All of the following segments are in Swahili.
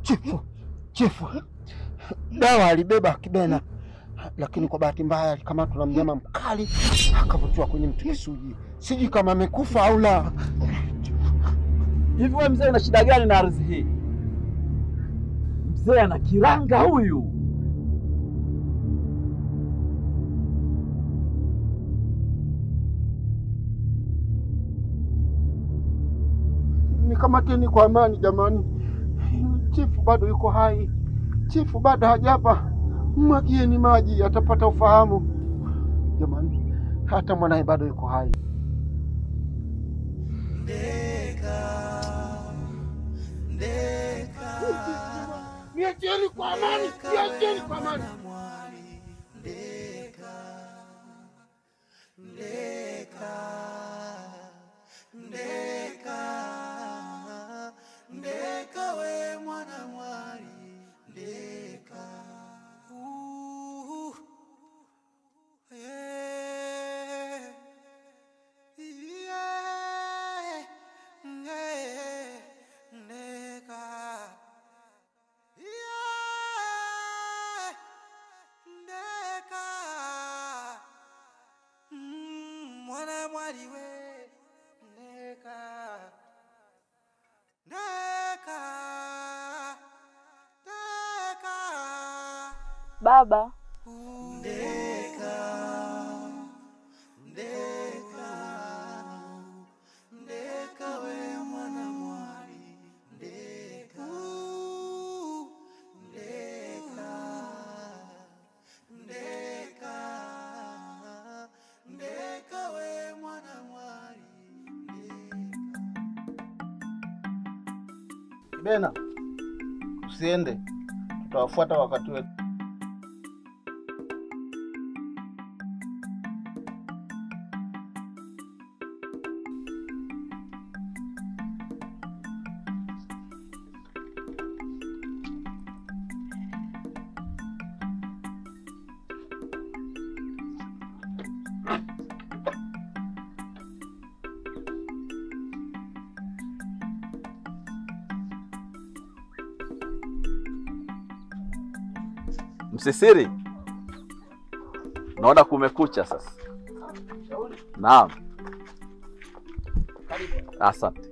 Chifu, chifu, dawa alibeba Kibena, lakini kwa bahati mbaya alikamatwa na mnyama mkali akavutiwa kwenye mti Kisuji. Sijui kama amekufa au la. Hivi wewe mzee una shida gani na ardhi hii? Mzee ana kiranga huyu. Nikamateni kwa amani jamani, chifu bado yuko hai, chifu bado hajafa. Mwagieni maji, atapata ufahamu jamani, hata mwanaye bado yuko hai. Niacheni kwa amani, niacheni kwa amani. Mwana mwali we ndeka ndeka ndeka Baba, ndeka ndeka ndeka we mwana mwali ndeka ndeka ndeka ndeka we mwana mwali Kibena, usiende, tutawafuata wakati wetu. Msisiri, naona kumekucha sasa. Naam, asante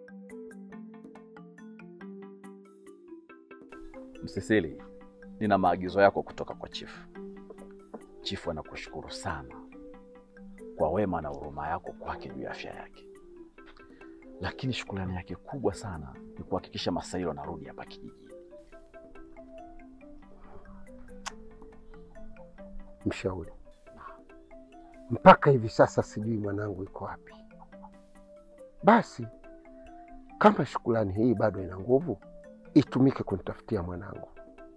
Msisiri. Nina maagizo yako kutoka kwa chifu. Chifu anakushukuru sana kwa wema na huruma yako kwake juu ya afya yake, lakini shukrani yake kubwa sana ni kuhakikisha Masailo anarudi hapa kijijini. Mshauri, mpaka hivi sasa sijui mwanangu yuko wapi. Basi kama shukrani hii bado ina nguvu, itumike kunitafutia mwanangu.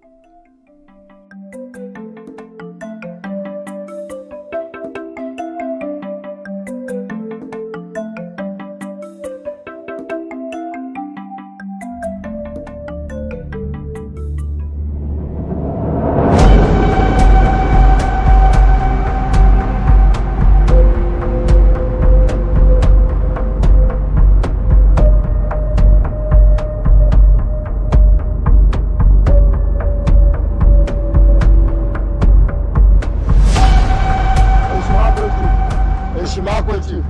Heshima yako chifu, heshima yako chifu.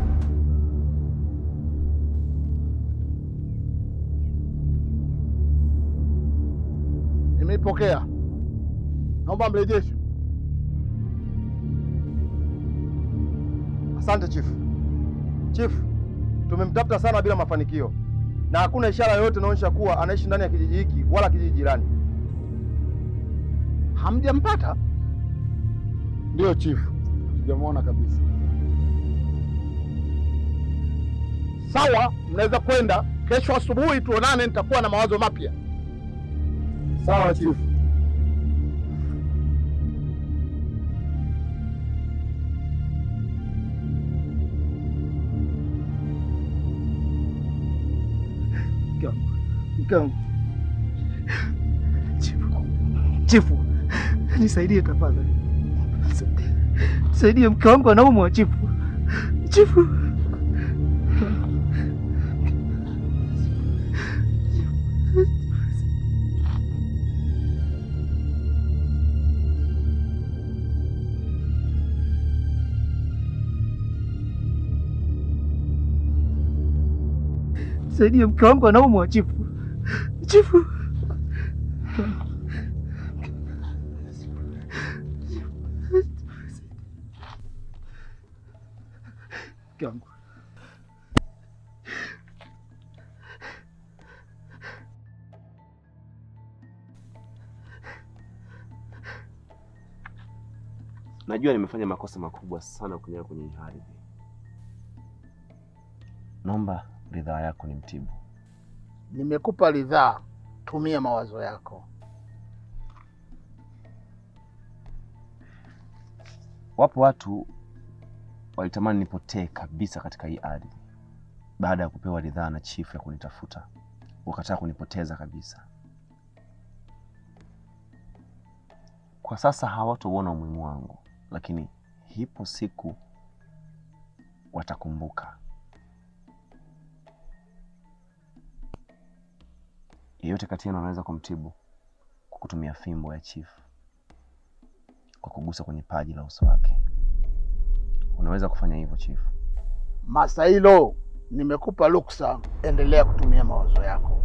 Nimeipokea, naomba mrejesho. Asante chifu. Chifu, tumemtafuta sana bila mafanikio na hakuna ishara yoyote inaonyesha kuwa anaishi ndani ya kijiji hiki wala kijiji jirani. Hamjampata? Ndiyo chifu, sijamwona kabisa. Sawa, mnaweza kwenda kesho asubuhi, tuonane, nitakuwa na mawazo mapya. Sawa chifu. Mke wangu. Chifu, chifu, nisaidie tafadhali, nisaidie, mke wangu anaumwa. Chifu, chifu, nisaidie, mke wangu anaumwa chifu. Chifu, mke wangu Najua nimefanya makosa makubwa sana kuniweka kwenye hii hali. Naomba ridhaa yako ni mtibu. Nimekupa ridhaa, tumia mawazo yako. Wapo watu walitamani nipotee kabisa katika hii ardhi baada ya kupewa ridhaa na chifu ya kunitafuta, wakataa kunipoteza kabisa. Kwa sasa hawatauona umuhimu wangu, lakini ipo siku watakumbuka. Yeyote kati yenu anaweza kumtibu kwa kutumia fimbo ya chifu, kwa kugusa kwenye paji la uso wake. Unaweza kufanya hivyo chifu. Masailo, nimekupa ruksa, endelea kutumia mawazo yako.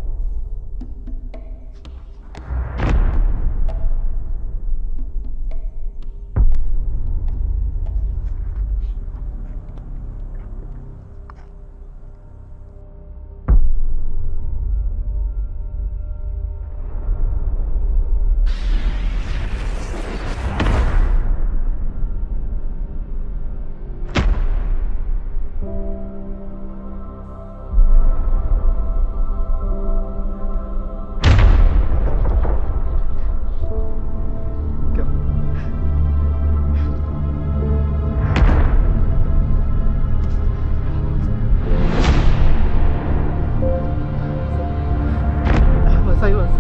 Masai wasi.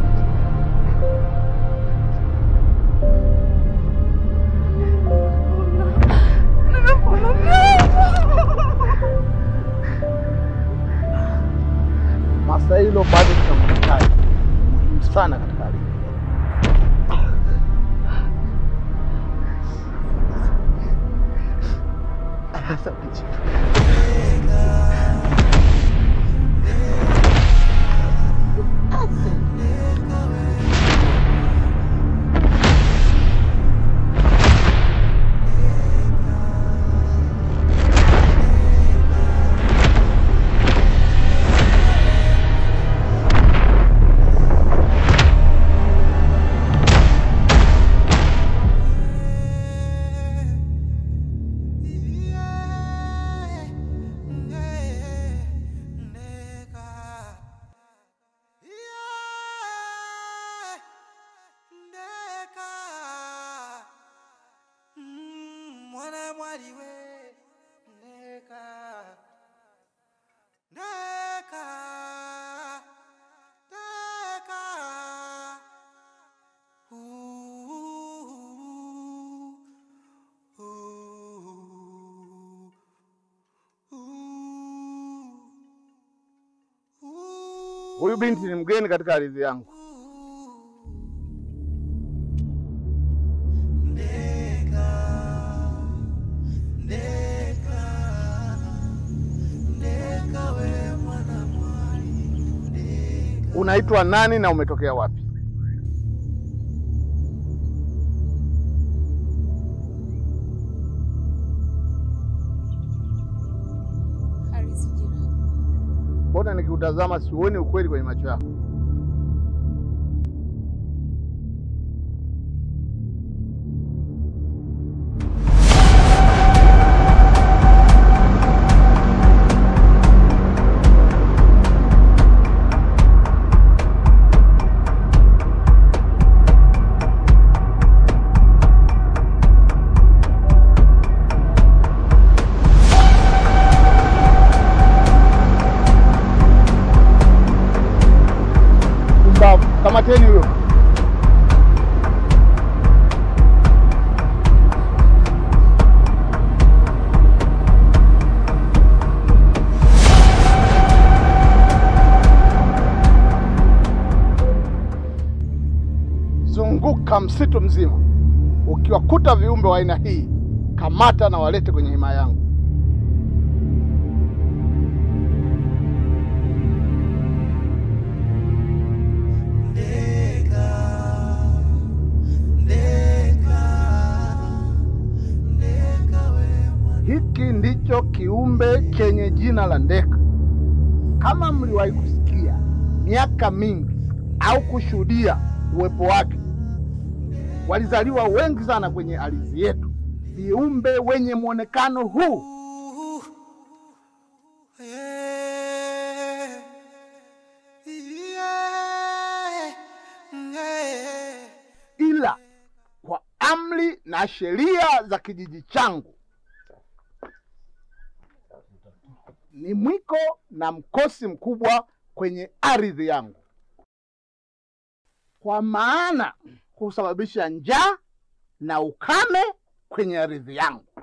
Masailo bado tunamhitaji, muhimu sana katika hali hii. Asante chifu. Mwana mwali we ndeka ndeka ndeka Ooh, ooh, ooh, Huyu binti ni mgeni katika ardhi yangu. ndeka ndeka ndeka we mwana mwali ndeka Unaitwa nani na umetokea wapi? Harisi jirani. Mbona nikiutazama siuoni ukweli kwenye macho yako? Pumbavu, kamateni huyo. Zunguka msitu mzima, ukiwakuta viumbe wa aina hii, kamata na walete kwenye himaya yangu. Hiki ndicho kiumbe chenye jina la ndeka. Kama mliwahi kusikia miaka mingi au kushuhudia uwepo wake, walizaliwa wengi sana kwenye ardhi yetu, viumbe wenye mwonekano huu. Yeah. Yeah. Yeah. ila kwa amri na sheria za kijiji changu ni mwiko na mkosi mkubwa kwenye ardhi yangu, kwa maana husababisha njaa na ukame kwenye ardhi yangu.